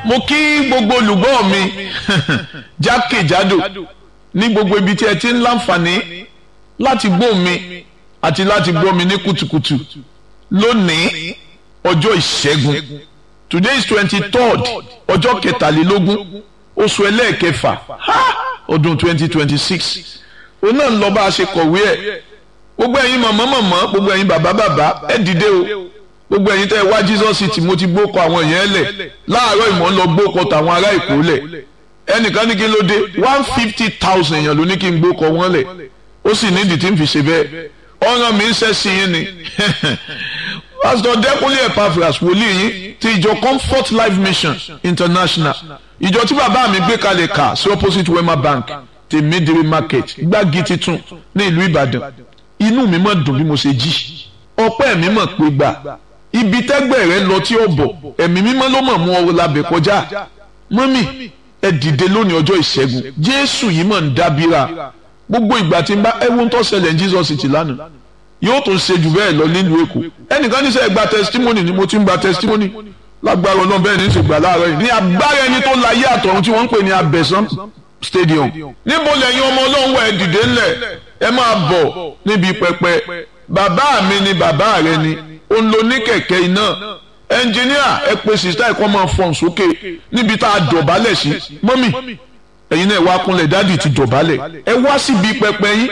mo kí gbogbo olùgbọ́ mi jákèjádò ní gbogbo ibi tí ẹ ti ń láǹfààní láti gbọ́ mi àti láti gbọ́ mi ní kùtùkùtù lónìí ọjọ́ ìṣẹ́gun today is twenty third ọjọ́ kẹtàlélógún oṣù ẹlẹ́ẹ̀kẹfà ọdún twenty twenty six òun náà ń lọ bá a ṣe kọ̀wé ẹ̀ gbogbo ẹ̀yin mọ̀mọ́ mọ̀mọ́ gbogbo ẹ̀yin bàbá bàbá ẹ dìde o gbogbo ẹ̀yin tẹ́ ẹ wá Jesus city mo ti gbókọ àwọn èèyàn lẹ̀ láàárọ̀ ìmọ̀ ń lọ gbókọ tàwọn ará Èkó lẹ̀ ẹnìkan ní kí ló dé one fifty thousand èèyàn ló ní kí n gbókọ wọn lẹ̀ ó sì nídìí tí ń fi ṣe bẹ́ẹ̀ ọ̀ràn mi ń ṣẹ́ sí yín ni Pastor Dẹ́kunlé Epaphras wòlíì yín ti ìjọ Comfort Life Mission International ìjọ tí bàbá mi gbé kalẹ̀ kà sí opposite Wema Bank ti Midiri Market gbági titun ní ìlú Ìbàdàn inú mi mọ̀ dùn bí mo ṣe jí ọpẹ́ mi mọ̀ pé gbà ibi tẹ́gbẹ́ rẹ lọ tí ó bọ̀ ẹ̀mí mímọ́ ló mọ̀ mú ọ labẹ̀ kọjá mọ́mì ẹ dìde lónìí ọjọ́ ìṣẹ́gun Jésù yìí mọ̀ ń dábìrà gbogbo ìgbà tí n bá ẹ wo ń tó ṣẹlẹ̀ ní Jesus ti lánàá yóò tún ṣe jù bẹ́ẹ̀ lọ nílùú Èkó ẹnìkan ní sẹ́ gba testimony ni mo ti ń gba testimony lágbára Ọlọ́run bẹ́ẹ̀ ní í ṣe gbà láàárọ̀ yìí ní agbára ẹni tó la yé àtọ̀run tí wọ́n ń pè ní abẹ́sán stadium níbo lẹ́yìn ọmọ Ọlọ́run wà ẹ dìde ńlẹ̀ ẹ máa bọ̀ níbi pẹpẹ bàbá mi ni bàbá rẹ ni ó ń lo ní kẹ̀kẹ́ iná ẹnjìníà ẹ pe sista ẹ̀kọ́ máa fọ̀n sókè níbi tá a dọ̀bálẹ̀ sí mọ́mì ẹ̀yin náà ẹ wá kúnlẹ̀ dádì ti dọ̀bálẹ̀ ẹ wá síbi pẹpẹ yín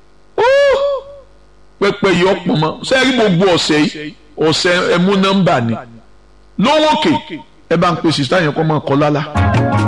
pẹpẹ yìí ọ̀pọ̀ mọ́ sẹ́yìn gbogbo ọ̀sẹ̀ yìí ọ̀sẹ̀ ẹ mú nọ́mbà ni lówókè ẹ bá ń pe sista yẹn kọ́ máa kọ́ lálá.